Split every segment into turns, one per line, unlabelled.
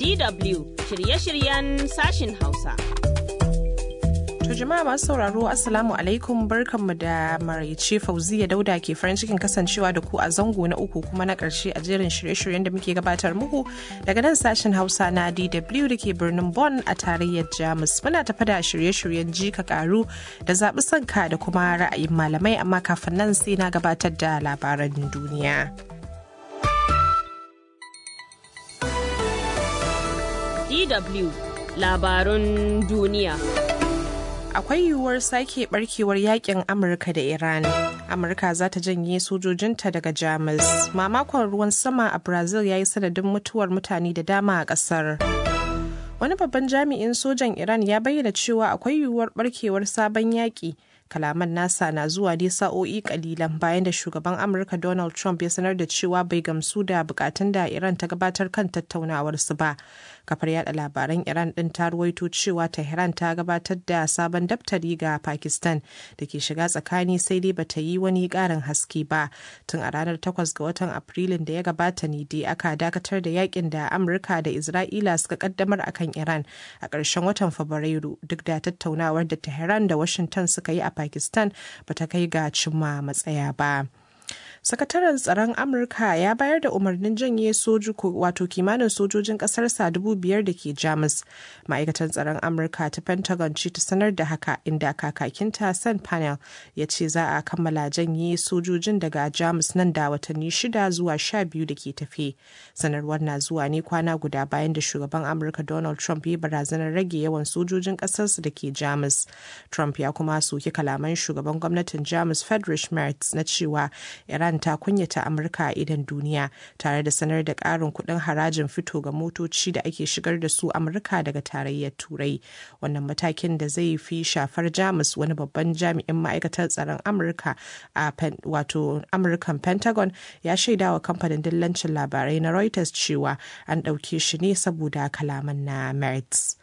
DW shirye-shiryen sashin Hausa.
To jama'a masu sauraro Assalamu alaikum barkanmu da maraice Fauziya Dauda ke farin cikin kasancewa da ku a zango na uku kuma na ƙarshe a jerin shirye-shiryen da muke gabatar muku daga nan sashen Hausa na DW da ke birnin Bonn a tarayyar Jamus. Muna tafa da shirye-shiryen jika karu da zaɓi sanka da kuma ra'ayin malamai amma kafin nan sai na gabatar da labaran duniya.
DW labarun duniya.
akwai yiwuwar sake barkewar yakin amurka da iran amurka za ta janye sojojinta daga jamus mamakon ruwan sama a brazil ya yi sanadin mutuwar mutane da dama a kasar wani babban jami'in sojan iran ya bayyana cewa akwai yiwuwar barkewar sabon yaƙi kalaman nasa na zuwa ne sa'o'i kalilan bayan da shugaban amurka donald trump ya sanar da cewa bai gamsu da bukatun da iran ta gabatar kan tattaunawarsu ba kafar yada labaran iran din ta ruwaito cewa tehran ta gabatar da sabon daftari ga pakistan da ke shiga tsakani sai dai bata yi wani karin haske ba tun a ranar 8 ga watan afrilun da ya gabata ne dai aka dakatar da yakin da amurka da isra'ila suka kaddamar akan iran a ƙarshen watan fabrairu duk da tattaunawar da tehran da washington suka yi a pakistan bata kai ga cimma matsaya ba. sakataren tsaron amurka ya bayar da umarnin janye soju wato kimanin sojojin kasarsa dubu biyar da ke jamus ma'aikatan tsaron amurka ta pentagon ce ta sanar da haka inda kakakinta san panel ya ce za a kammala janye sojojin daga jamus nan da watanni shida zuwa sha biyu da ke tafe sanarwar na zuwa ne kwana guda bayan da shugaban amurka donald trump ya barazanar rage yawan sojojin kasarsa da ke jamus trump ya kuma soki kalaman shugaban gwamnatin jamus friedrich merz na cewa iran Iran ta kunyata Amurka a idan duniya tare da sanar da ƙarin kuɗin harajin fito ga motoci da ake shigar da su Amurka daga tarayyar Turai. Wannan matakin da zai fi shafar Jamus wani babban jami'in ma'aikatar tsaron Amurka a wato Amurkan Pentagon ya shaida wa kamfanin dillancin labarai na Reuters cewa an ɗauke shi ne saboda kalaman na Mertz.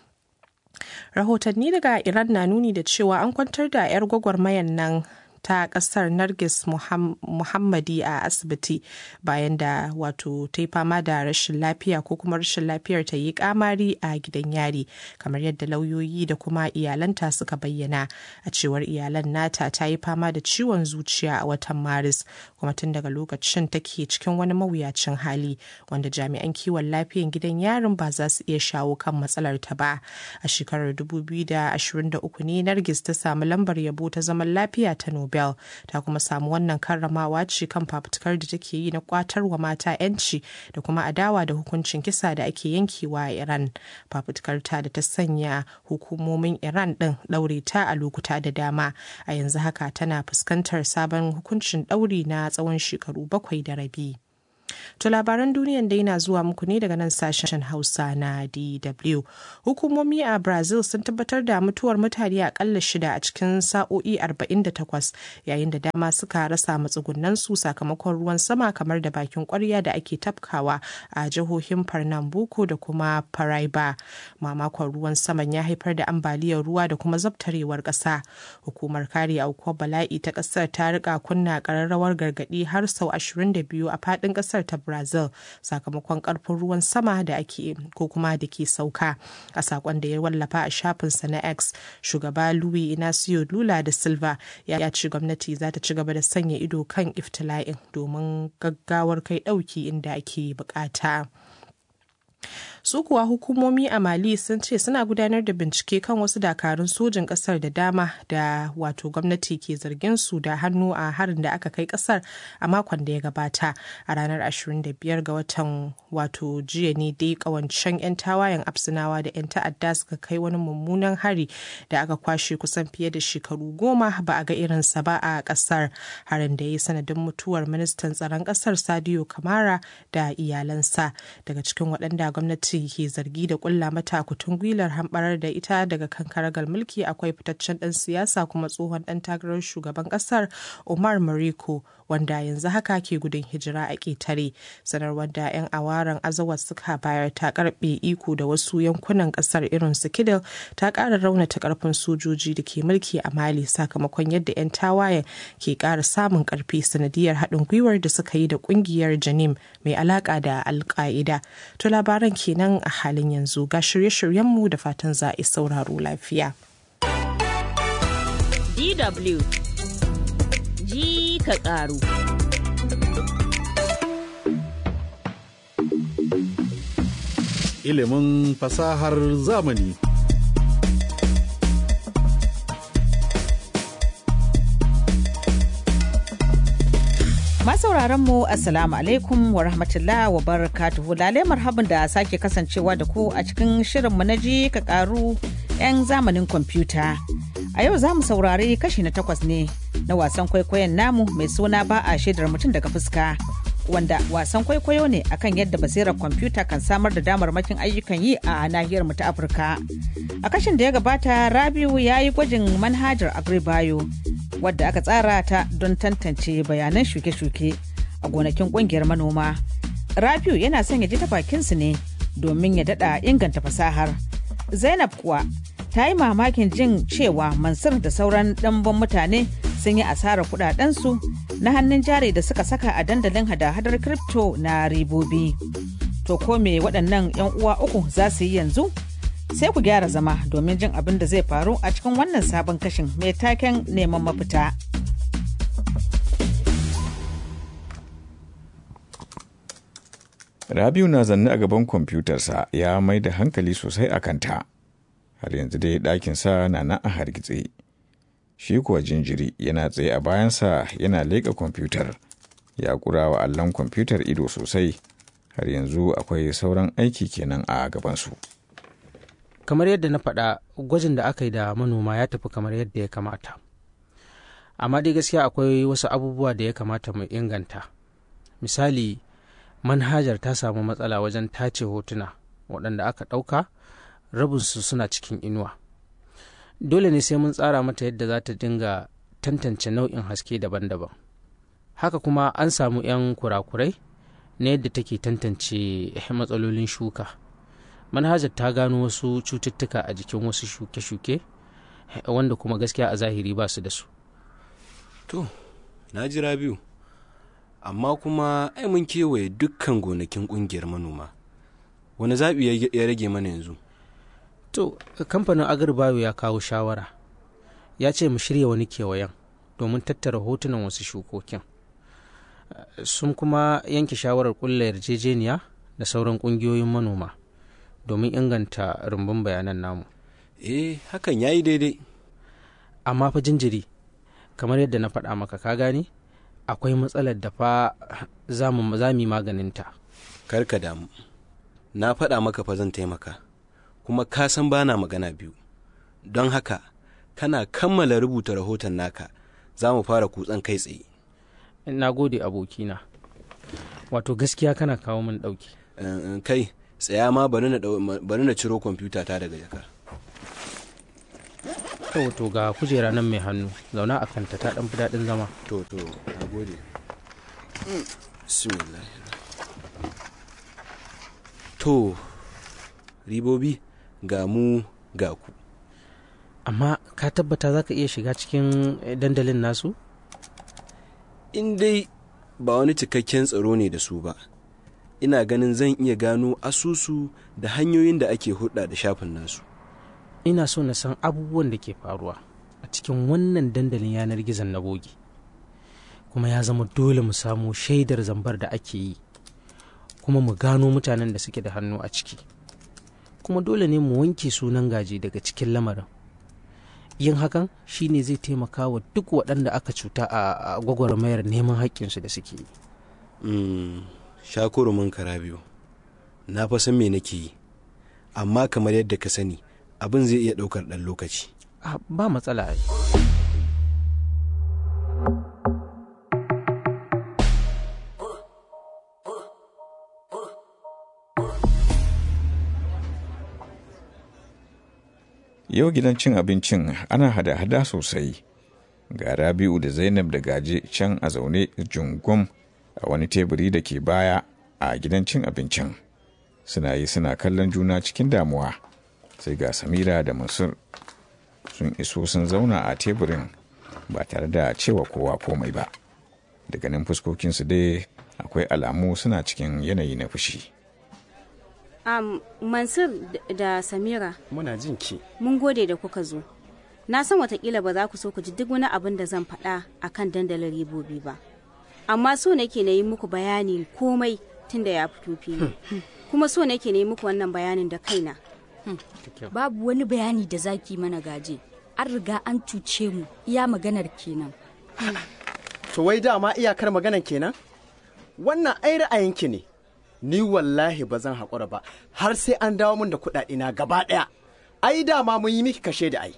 Rahotanni daga Iran na nuni da cewa an kwantar da 'yar gwagwarmayan nan ta kasar Nargis Muhammadi a asibiti bayan da wato ta yi fama da rashin lafiya ko kuma rashin lafiyar ta yi kamari a gidan yari kamar yadda lauyoyi da kuma iyalanta suka bayyana a cewar iyalan nata ta yi fama da ciwon zuciya a watan maris kuma tun daga lokacin take cikin wani mawuyacin hali wanda jami'an kiwon lafiyan gidan yarin ba za su iya shawo kan matsalar ta ba a shekarar 2023 ne Nargis ta samu lambar yabo ta zaman lafiya ta Nobel Nobel ta kuma samu wannan karramawa ce kan fafutukar da take yi na kwatar wa mata 'yanci da kuma adawa da hukuncin kisa da ake yankewa a Iran. Fafutukar ta da ta sanya hukumomin Iran ɗin ɗaure ta a lokuta da dama. A yanzu haka tana fuskantar sabon hukuncin ɗauri na tsawon shekaru bakwai da rabi. To labaran duniyan dai na zuwa muku ne daga nan sashen Hausa na DW. Hukumomi a Brazil sun tabbatar da mutuwar mutane akalla shida a cikin sa'o'i 48 yayin da dama suka rasa matsugunan su sakamakon ruwan sama kamar da bakin kwarya da ake tafkawa a jihohin Pernambuco da kuma Paraiba. Mamakon ruwan saman ya haifar da ambaliyar ruwa da kuma zabtarewar ƙasa. Hukumar kare aukuwar bala'i ta ƙasar ta rika kunna ƙararrawar gargaɗi har sau 22 a faɗin ƙasar ta brazil sakamakon karfin ruwan sama da ake ko kuma da ke sauka a sakon da ya wallafa a shafinsa na x shugaba louis inacio lula da silva ya ce gwamnati za ta ci gaba da sanya ido kan iftila'in domin gaggawar kai dauki inda ake bukata. su kuwa hukumomi a mali sun ce suna gudanar da bincike kan wasu dakarun sojin kasar da dama da wato gwamnati ke zargin su da hannu a harin da aka kai kasar a makon da ya gabata a ranar 25 ga watan wato jiya ne dai kawancen 'yan tawayen absinawa da 'yan ta'adda suka kai wani mummunan hari da aka kwashe kusan fiye da shekaru goma ba a ga irinsa ba a kasar harin da ya yi sanadin mutuwar ministan tsaron kasar sadio kamara da iyalansa daga cikin waɗanda gwamnati ke zargi da kulla mata kutun gwilar hamɓarar da ita daga kan karagar mulki akwai fitaccen ɗan siyasa kuma tsohon ɗan takarar shugaban ƙasar Umar Mariko wanda yanzu haka ke gudun hijira a ƙetare. Sanarwar da 'yan awaren azawa suka bayar ta karɓe iko da wasu yankunan ƙasar irin su Kidal ta ƙara raunata ƙarfin sojoji da ke mulki a Mali sakamakon yadda 'yan tawayen ke ƙara samun ƙarfi sanadiyar haɗin gwiwar da suka yi da ƙungiyar Janim mai alaƙa da Al-Qaida. To labaran kenan kenan a halin yanzu ga shirye-shiryenmu da fatan za a sauraro lafiya.
DW ji ka ƙaru.
Ilimin fasahar zamani.
Masauraran mu Assalamu alaikum wa rahmatullah wa barakatuhu lalai marhaban da sake kasancewa da ku a cikin shirinmu na ji ka karu 'yan zamanin kwamfuta. A yau za mu saurari kashi na takwas ne na wasan kwaikwayon namu mai suna ba a shaidar mutum daga fuska. Wanda wasan kwaikwayo ne akan yadda basirar kwamfuta kan samar da damarmakin ayyukan yi a nahiyar mu ta Afirka. A kashin da ya gabata Rabiu ya yi gwajin manhajar Agribayo wadda aka tsara ta don tantance bayanan shuke-shuke a gonakin kungiyar manoma. Rabiu yana son ya ji ta bakinsu ne domin ya dada inganta fasahar. Zainab kuwa ta yi mamakin jin cewa Mansur da sauran ɗanban mutane sun yi asarar kudadensu na hannun jari da suka saka a dandalin hada-hadar kripto na ribobi. To ko me waɗannan 'yan uwa uku za su yi yanzu? Sai ku gyara zama domin jin abin da zai faru a cikin wannan sabon kashin mai taken neman mafita.
Rabiu na zanne a gaban kwamfutarsa ya mai da hankali sosai a kanta. Har yanzu dai ɗakinsa na nan a hargitse. Shi kuwa jinjiri yana tsaye a bayansa yana leƙa kwamfutar. Ya ƙura wa allon kwamfutar ido sosai. Har yanzu akwai sauran aiki kenan a gabansu.
kamar yadda na faɗa gwajin da aka yi da manoma ya tafi kamar yadda ya kamata amma dai gaskiya akwai wasu abubuwa da ya kamata mu inganta misali manhajar ta samu matsala wajen tace hotuna waɗanda aka ɗauka rabinsu suna cikin inuwa dole ne sai mun tsara mata yadda za ta dinga tantance nau'in haske daban-daban haka kuma an samu 'yan kurakurai na yadda take tantance matsalolin shuka manhajar ta gano wasu cututtuka a jikin wasu shuke-shuke wanda kuma gaskiya a zahiri ba su da su
To, na jira biyu, amma kuma ai mun kewaye dukkan gonakin ƙungiyar manoma. Wani zaɓi ya rage mana yanzu?
to kamfanin agribayo ya kawo shawara ya ce mu shirya wani kewayen domin tattara hotunan wasu shukokin sun kuma yanke shawarar ƙulla yarjejeniya da sauran ƙungiyoyin manoma domin inganta rumbun bayanan namu
Eh, hakan ya yi daidai.
amma fa jinjiri kamar yadda na faɗa maka ka gane akwai matsalar da fa za mu yi maganinta
Karka damu. Na faɗa maka fa zan taimaka, kuma ka san bana magana biyu. Don haka, kana kammala rubuta rahoton naka, za mu fara kutsan kai tsaye.
na gode abokina wato gaskiya kana kawo min ɗauki
Eh, eh, Kai, tsaya ma bari na ɗau- bari na ciro kwamfuta ta daga jaka.
to to ga kujera nan mai hannu zauna a kanta ta ɗan fi daɗin zama
To, to, na gode. Bismillah. To, ribobi ga mu ga ku.
amma ka tabbata za ka iya shiga cikin eh, dandalin nasu
In dai ba wani cikakken tsaro ne da su ba, ina ganin zan iya gano asusu da hanyoyin da ake hulɗa da shafin nasu.
ina so na san abubuwan da ke faruwa a cikin wannan dandalin yanar gizon na bogi kuma ya zama dole mu samu shaidar zambar da ake yi kuma mu gano mutanen da suke da hannu a ciki kuma dole ne mu wanke sunan gaji daga cikin lamarin yin hakan shine zai taimaka wa duk waɗanda aka cuta a a gwagwarmayar neman haƙƙinsu da suke yi
Mm, shakurumin kara biyu. Na fa san me nake yi, amma kamar yadda ka sani, abin zai iya ɗaukar ɗan lokaci.
Ah, ba matsala ai
Yau gidan cin abincin ana hada-hada sosai. Ga Rabi'u da Zainab da Gaje can a zaune jungum a wani teburi da ke baya a gidan cin abincin. Suna yi suna kallon juna cikin damuwa. Sai ga Samira da Mansur sun iso sun zauna a teburin ba tare da cewa kowa komai ba. Daga nan fuskokinsu dai akwai alamu suna cikin yanayi na fushi.
Um, Mansur d- da Samira,
muna jin ki
mun gode da kuka zo. Na san watakila ba za ku so ku ji duk wani abin da zan faɗa a kan dandalin ribobi ba. Amma so nake na yi muku bayani komai tun da ya fito fili. Kuma so nake na yi muku wannan bayanin da kaina.
Babu wani bayani da zaki mana gaje. An riga an cuce mu iya maganar kenan.
to wai dama iyakar maganan kenan wannan ai ra'ayinki ne ni wallahi ba zan haƙura ba har sai an dawo min da kuɗaɗe na gaba ɗaya ai dama mun yi miki kashe da ai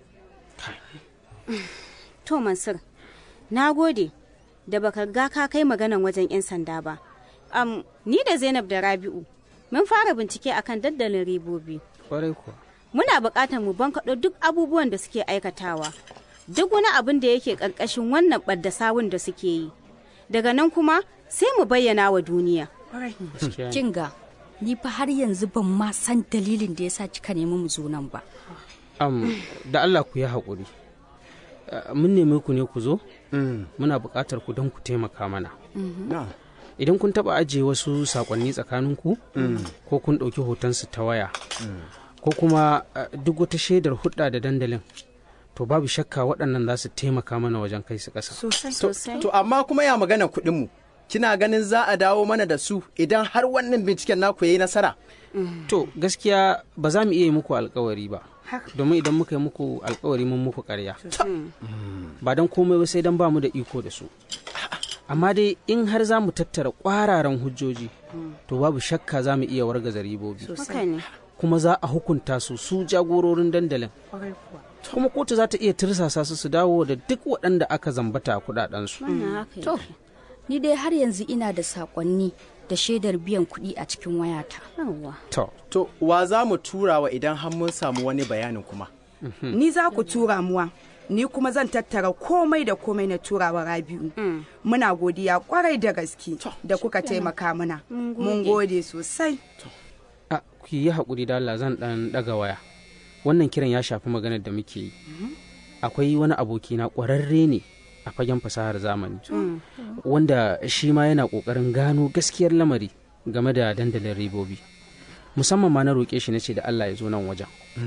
To Mansur, na gode da baka ga ka kai maganan wajen 'yan sanda ba. Am, ni da Zainab da Rabi'u mun fara bincike akan daddalin ribobi.
Kwarai kuwa.
Muna buƙatar mu bankaɗo duk abubuwan da suke aikatawa. Duk wani abin da yake ƙarƙashin wannan ɓadda sawun da suke yi. Daga nan kuma sai mu bayyana wa duniya.
Gaskiya ne.
Kinga, ni fa har yanzu ban ma san dalilin da yasa kika nemi mu zo nan ba.
Am, da Allah ku yi haƙuri. Uh, Mun nemi ku ne ku zo? Muna buƙatar ku don ku taimaka mana.
na
Idan kun taɓa ajiye wasu saƙonni tsakaninku, ko kun ɗauki hotonsu ta waya, ko kuma uh, duk wata shaidar hudda da dandalin, to babu shakka waɗannan za su taimaka mana wajen kai su ƙasa.
Sosai.
Sosai.
to amma kuma ya maganan kuɗin mu kina ganin za a dawo mana da su idan har wannan binciken naku yayi nasara
To gaskiya ba za mu iya yi muku alkawari ba. Domin idan muka yi muku alkawari mun muku karya. Ba don komai ba sai don ba mu da iko da su. Amma dai in har za mu tattara kwararan hujjoji, to babu shakka za mu iya wargaza ribobi.
Haka ne.
Kuma za a hukunta su su jagororin dandalin. Kuma kotu za ta iya tirsasa su su dawo da duk waɗanda aka zambata kuɗaɗensu.
Wannan haka
To,
yake.
ni dai har yanzu ina da sakonni da shaidar biyan kuɗi a cikin wayata.
Yawwa.
To,
to wa za mu tura wa idan har mun samu wani bayanin kuma
Ni za ku tura muwa. Ni kuma zan tattara komai da komai na turawa Rabi'u. Muna godiya kwarai da gaske da kuka taimaka mana. Mun gode sosai.
a ku yi haƙuri da Allah zan ɗan ɗaga waya. Wannan kiran ya shafi maganar da muke yi. Akwai wani abokina ƙwararre ne a fagen fasahar zamani. Wanda shi ma yana ƙoƙarin gano gaskiyar lamari game da dandalin ribobi. Musamman ma na roƙe shi na ce da Allah ya zo nan wajen.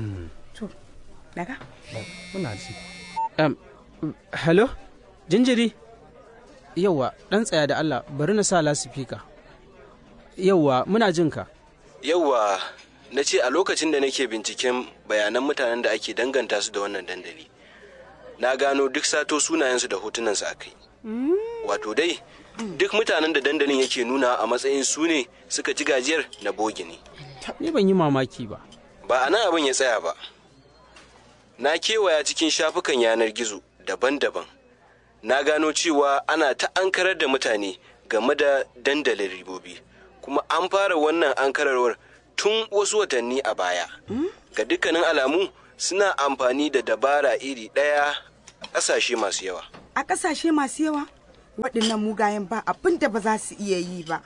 Daga.
muna ji
Um, hello? Jinjiri? Yauwa, ɗan tsaya da Allah, bari na sa lasifika. Yauwa, muna jin ka.
Yauwa, na ce a lokacin da nake binciken bayanan mutanen da ake danganta su da wannan dandali, na gano duk sato sunayensu da hotunansu a kai. Wato dai, duk mutanen da dandalin yake nuna a matsayin su ne suka ci gajiyar na bogi ne.
Ni ban yi mamaki ba.
Ba a nan abin ya tsaya ba. Na kewaya cikin shafukan yanar gizo daban-daban. Na gano cewa ana ta ankarar da mutane game da dandalin ribobi, kuma an fara wannan ankararwar tun wasu watanni a baya. Ga dukkanin alamu suna amfani da dabara iri ɗaya a ƙasashe masu yawa.
A ƙasashe masu yawa waɗannan mugayen ba abin da ba za su iya yi ba.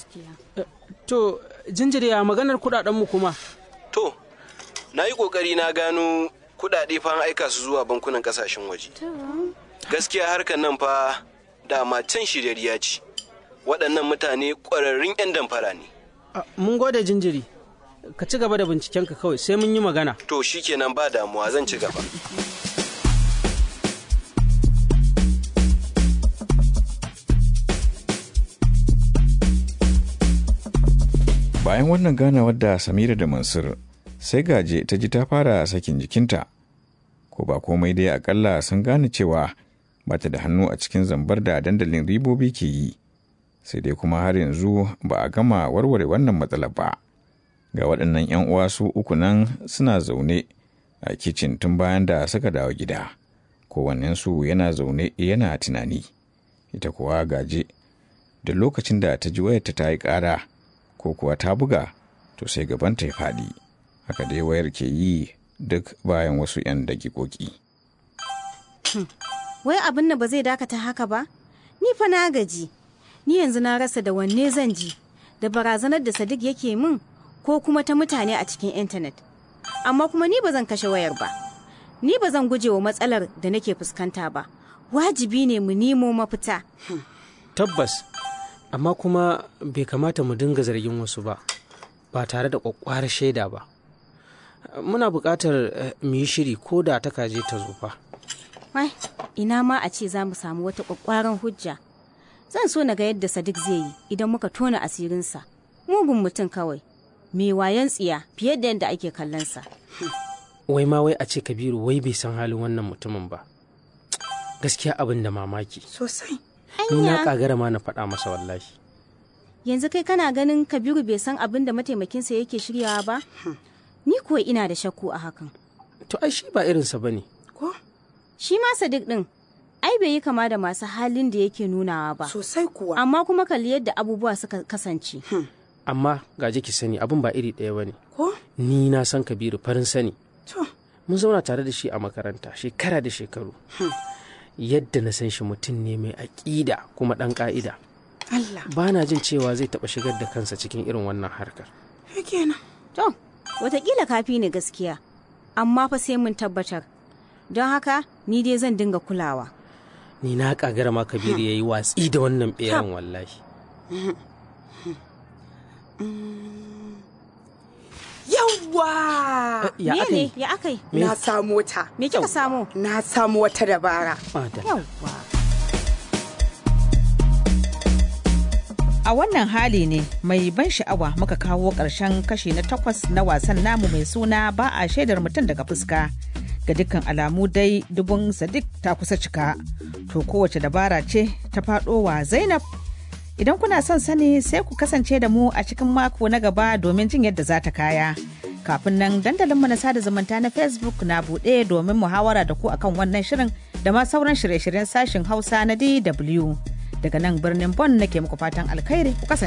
To, jinjiri a maganar kuɗaɗenmu kuma.
To, na yi ƙoƙari na gano kuɗaɗe fa an aika su zuwa bankunan ƙasashen waje. Gaskiya harkar nan fa dama can shiryariya ce. Waɗannan mutane ƙwararrun 'yan damfara ne.
A, Mun gode jinjiri. Ka ci gaba da bincikenka kawai sai mun yi magana.
To shikenan ba damuwa zan ci gaba.
Bayan wannan ganawar da Samira da Mansur, sai gaje ta ji ta fara sakin jikinta. Ko ba komai dai akalla sun gane cewa ba ta da hannu a cikin zambar da dandalin ribobi ke yi. Sai dai kuma har yanzu ba a gama warware wannan matsalar ba. Ga waɗannan 'yan uwa su uku nan suna zaune a kicin tun bayan da suka dawo gida. Kowannensu yana zaune yana tunani. Ita kuwa gaje da lokacin da ta ji wayarta ta yi ƙara ko kuwa ta buga to sai gabanta ya faɗi haka dai wayar ke yi duk bayan wasu 'yan dakikoki.
Wai abin nan ba zai dakata haka ba? Ni fa na gaji. Ni yanzu na rasa da wanne zan ji, da barazanar da Sadiq yake min ko kuma ta mutane a cikin intanet. Amma kuma ni ba zan kashe wayar ba. Ni ba zan guje wa matsalar da nake fuskanta ba. Wajibi ne mu nemo mafita.
Tabbas, amma kuma bai kamata mu dinga zargin wasu ba. ba tare da ƙwaƙƙwarar shaida ba muna buƙatar mu yi shiri ko da ta kaje ta zo fa
Wai, ina ma a ce za mu samu wata ƙwaƙwaran hujja. Zan so na ga yadda Sadiq zai yi idan muka tona asirinsa. Mugun mutum kawai, mai wayan tsiya fiye da yadda ake kallonsa.
wai ma wai a ce kabiru wai bai san halin wannan mutumin ba gaskiya abin da mamaki
Sosai.
ni na kagara ma na faɗa masa wallahi
Yanzu kai kana ganin Kabiru bai san abin da mataimakinsa yake shiryawa ba? Ni kuwa ina da shakku a hakan.
to ai shi ba irinsa ba ne
Ko?
Shi ma Sadiq ɗin, ai bai yi kama da masu halin da yake nunawa ba.
Sosai kuwa.
Amma kuma kalli yadda abubuwa suka kasance.
amma gaje ki sani abin ba iri ɗaya ba ne
Ko?
ni na san kabiru farin sani
To.
mun zauna tare da shi a makaranta shekara da shekaru yadda na san shi mutum ne mai aƙida kuma ɗan ƙa'ida
Allah.
ba na jin cewa zai taɓa shigar da kansa cikin irin wannan harkar
kenan.
To, watakila kafi ne gaskiya, amma fa sai mun tabbatar. Don haka, ni dai zan dinga kulawa.
ni na kagara ma kabiru ya yi watsi da wannan ɓeran wallahi
Yawwa!
ya
Me
aka
ne?
yi
Ya akai?
Na samu wata.
Me kika samu?
Na samu wata dabara.
Madalla.
Yawwa.
A wannan hali ne mai ban sha'awa muka kawo ƙarshen kashi na takwas na wasan namu mai suna ba a shaidar mutum daga fuska. Ga dukkan alamu dai dubun Sadiq ta kusa cika. To kowace dabara ce ta faɗo wa Zainab. Idan kuna son sani sai ku kasance da mu a cikin mako na gaba domin jin yadda za ta kaya. Kafin nan dandalinmu na sada zumunta na Facebook na buɗe domin muhawara da ku akan wannan shirin da ma sauran shirye-shiryen sashin Hausa na DW. Daga nan birnin Bonn nake muku fatan alkhairi ku kasance